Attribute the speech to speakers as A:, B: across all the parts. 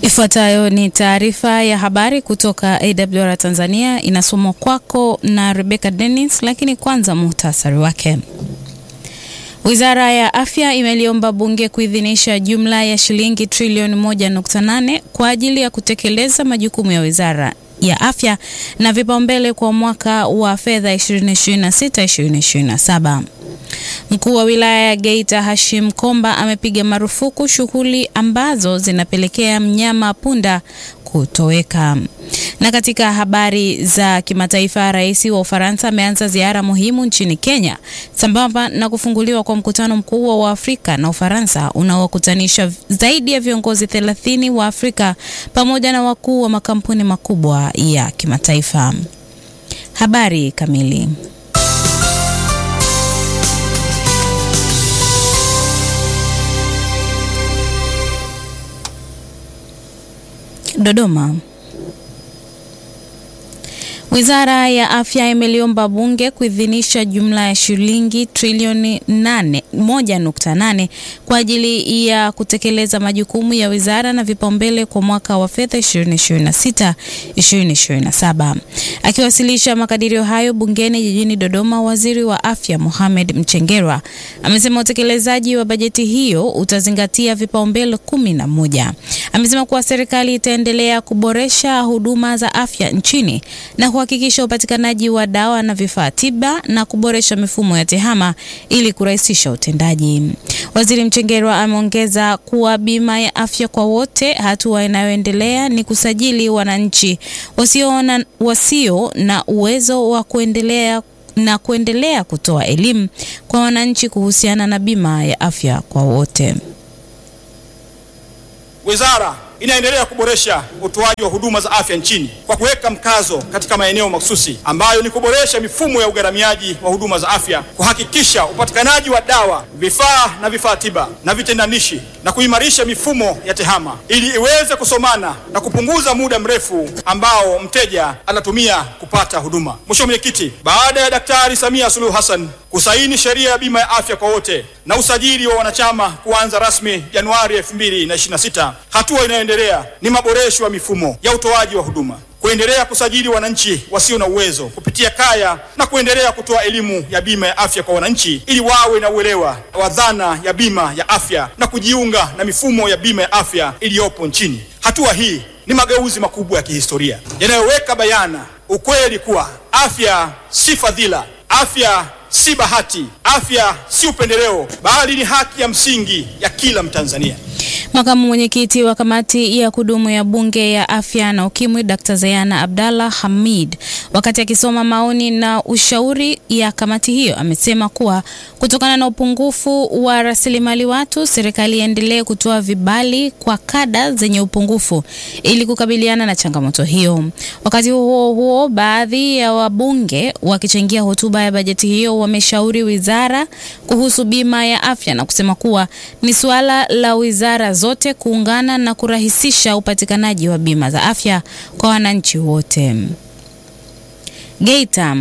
A: Ifuatayo ni taarifa ya habari kutoka AWR Tanzania, inasomwa kwako na Rebecca Dennis, lakini kwanza muhtasari wake. Wizara ya Afya imeliomba bunge kuidhinisha jumla ya shilingi trilioni 1.8 kwa ajili ya kutekeleza majukumu ya Wizara ya Afya na vipaumbele kwa mwaka wa fedha 2026-2027. Mkuu wa wilaya ya Geita Hashim Komba amepiga marufuku shughuli ambazo zinapelekea mnyama punda kutoweka. Na katika habari za kimataifa, rais wa Ufaransa ameanza ziara muhimu nchini Kenya sambamba na kufunguliwa kwa mkutano mkubwa wa Afrika na Ufaransa unaowakutanisha zaidi ya viongozi 30 wa Afrika pamoja na wakuu wa makampuni makubwa ya kimataifa. Habari kamili. Dodoma. Wizara ya Afya imeliomba bunge kuidhinisha jumla ya shilingi trilioni 1.8 kwa ajili ya kutekeleza majukumu ya wizara na vipaumbele kwa mwaka wa fedha 2026 2027. Akiwasilisha makadirio hayo bungeni jijini Dodoma, waziri wa afya Mohamed Mchengerwa amesema utekelezaji wa bajeti hiyo utazingatia vipaumbele kumi na moja. Amesema kuwa serikali itaendelea kuboresha huduma za afya nchini na kuhakikisha upatikanaji wa dawa na vifaa tiba na kuboresha mifumo ya tehama ili kurahisisha utendaji. Waziri Mchengerwa ameongeza kuwa bima ya afya kwa wote, hatua inayoendelea ni kusajili wananchi wasio na, wasio na uwezo wa kuendelea na kuendelea kutoa elimu kwa wananchi kuhusiana na bima ya afya kwa wote.
B: Wizara inaendelea kuboresha utoaji wa huduma za afya nchini kwa kuweka mkazo katika maeneo mahususi ambayo ni kuboresha mifumo ya ugharamiaji wa huduma za afya, kuhakikisha upatikanaji wa dawa, vifaa na vifaa tiba na vitendanishi, na kuimarisha mifumo ya tehama ili iweze kusomana na kupunguza muda mrefu ambao mteja anatumia kupata huduma. Mheshimiwa Mwenyekiti, baada ya Daktari Samia Suluhu Hassan kusaini sheria ya bima ya afya kwa wote na usajili wa wanachama kuanza rasmi Januari 2026, hatua inayoendelea ni maboresho ya mifumo ya utoaji wa huduma, kuendelea kusajili wananchi wasio na uwezo kupitia kaya na kuendelea kutoa elimu ya bima ya afya kwa wananchi ili wawe na uelewa wa dhana ya bima ya afya na kujiunga na mifumo ya bima ya afya iliyopo nchini. Hatua hii ni mageuzi makubwa ya kihistoria yanayoweka bayana ukweli kuwa afya si fadhila, afya si bahati, afya si upendeleo, bali ni haki ya msingi ya kila Mtanzania.
A: Makamu mwenyekiti wa kamati ya kudumu ya bunge ya afya na ukimwi Dr. Zayana Abdallah Hamid, wakati akisoma maoni na ushauri ya kamati hiyo, amesema kuwa kutokana na upungufu wa rasilimali watu, serikali iendelee kutoa vibali kwa kada zenye upungufu ili kukabiliana na changamoto hiyo. Wakati huo huo, baadhi ya wabunge wakichangia hotuba ya bajeti hiyo wameshauri wizara kuhusu bima ya afya na kusema kuwa ni suala la wizara zote kuungana na kurahisisha upatikanaji wa bima za afya kwa wananchi wote. Geita.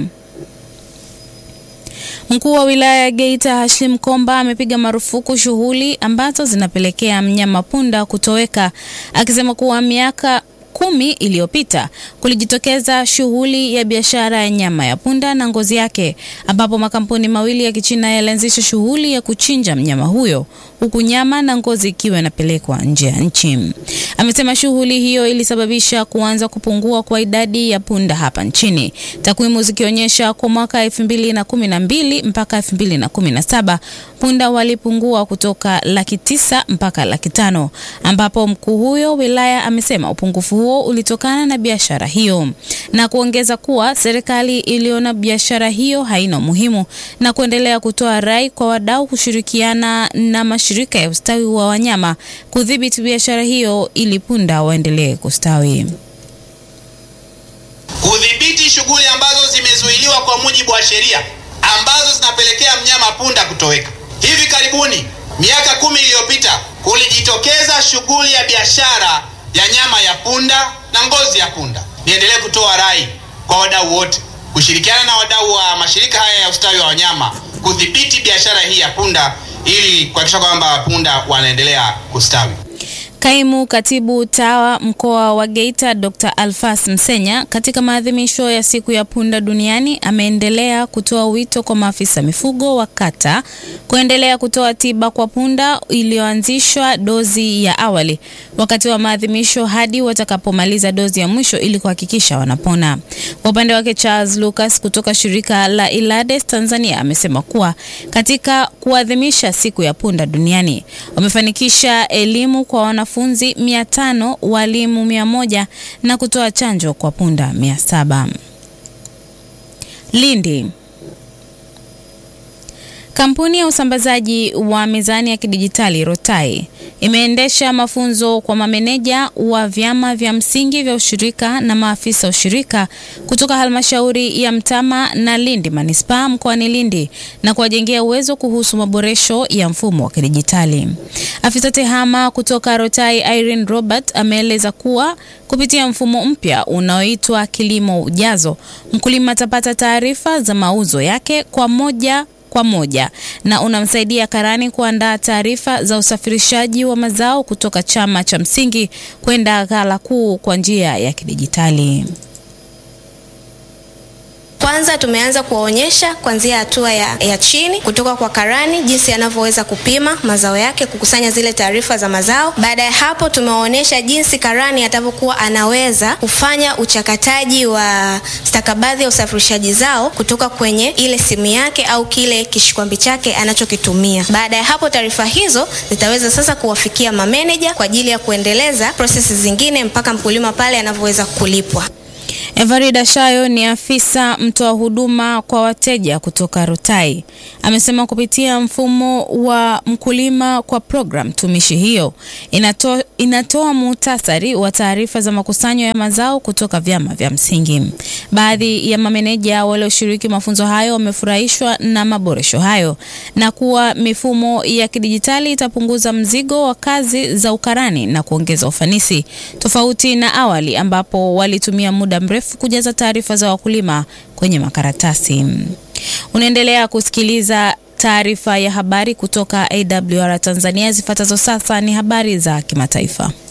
A: Mkuu wa wilaya ya Geita Hashim Komba amepiga marufuku shughuli ambazo zinapelekea mnyama punda kutoweka, akisema kuwa miaka kumi iliyopita kulijitokeza shughuli ya biashara ya nyama ya punda na ngozi yake, ambapo makampuni mawili ya Kichina yalianzisha shughuli ya kuchinja mnyama huyo huku nyama na ngozi ikiwa inapelekwa nje ya nchi. Amesema shughuli hiyo ilisababisha kuanza kupungua kwa idadi ya punda hapa nchini, takwimu zikionyesha kwa mwaka 2012 mpaka 2017 punda walipungua kutoka laki tisa mpaka laki tano ambapo mkuu huyo wilaya amesema upungufu huo ulitokana na biashara hiyo na kuongeza kuwa serikali iliona biashara hiyo haina umuhimu na kuendelea kutoa rai kwa wadau kushirikiana na mashirika ya ustawi wa wanyama kudhibiti biashara hiyo ili punda waendelee kustawi.
C: Kudhibiti shughuli ambazo zimezuiliwa kwa mujibu wa sheria ambazo zinapelekea mnyama punda kutoweka. Hivi karibuni, miaka kumi iliyopita, kulijitokeza shughuli ya biashara ya nyama ya punda na ngozi ya punda. Niendelee kutoa rai kwa wadau wote kushirikiana na wadau wa mashirika haya ya ustawi wa wanyama kudhibiti biashara hii ya punda ili kuhakikisha kwamba punda wanaendelea kustawi.
A: Kaimu Katibu Tawa mkoa wa Geita Dr. Alfas Msenya katika maadhimisho ya siku ya punda duniani ameendelea kutoa wito kwa maafisa mifugo wa kata kuendelea kutoa tiba kwa punda iliyoanzishwa dozi ya awali wakati wa maadhimisho hadi watakapomaliza dozi ya mwisho ili kuhakikisha wanapona. Kwa upande wake, Charles Lucas kutoka shirika la Ilades Tanzania amesema kuwa katika kuadhimisha siku ya punda duniani wamefanikisha elimu kwa wanafunzi mia tano, walimu mia moja na kutoa chanjo kwa punda mia saba. Lindi. Kampuni ya usambazaji wa mizani ya kidijitali Rotai imeendesha mafunzo kwa mameneja wa vyama vya msingi vya ushirika na maafisa ushirika kutoka halmashauri ya Mtama na Lindi manispaa mkoani Lindi na kuwajengea uwezo kuhusu maboresho ya mfumo wa kidijitali. Afisa tehama kutoka Rotai Irene Robert ameeleza kuwa kupitia mfumo mpya unaoitwa Kilimo Ujazo, mkulima atapata taarifa za mauzo yake kwa moja kwa moja na unamsaidia karani kuandaa taarifa za usafirishaji wa mazao kutoka chama cha msingi kwenda ghala kuu kwa njia ya kidijitali.
D: Kwanza tumeanza kuwaonyesha kuanzia hatua ya, ya chini kutoka kwa karani jinsi anavyoweza kupima mazao yake, kukusanya zile taarifa za mazao. Baada ya hapo, tumewaonyesha jinsi karani atavyokuwa anaweza kufanya uchakataji wa stakabadhi ya usafirishaji zao kutoka kwenye ile simu yake au kile kishikwambi chake anachokitumia. Baada ya hapo, taarifa hizo zitaweza sasa kuwafikia mameneja kwa ajili ya kuendeleza prosesi zingine mpaka mkulima pale anavyoweza kulipwa.
A: Evarida Shayo ni afisa mtoa huduma kwa wateja kutoka Rotai. Amesema kupitia mfumo wa mkulima kwa program tumishi hiyo inato, inatoa muhtasari wa taarifa za makusanyo ya mazao kutoka vyama vya msingi. Baadhi ya mameneja walioshiriki mafunzo hayo wamefurahishwa na maboresho hayo na kuwa mifumo ya kidijitali itapunguza mzigo wa kazi za ukarani na kuongeza ufanisi, tofauti na awali ambapo walitumia muda mrefu kujaza taarifa za wakulima kwenye makaratasi. Unaendelea kusikiliza taarifa ya habari kutoka AWR Tanzania. Zifuatazo sasa ni habari za kimataifa.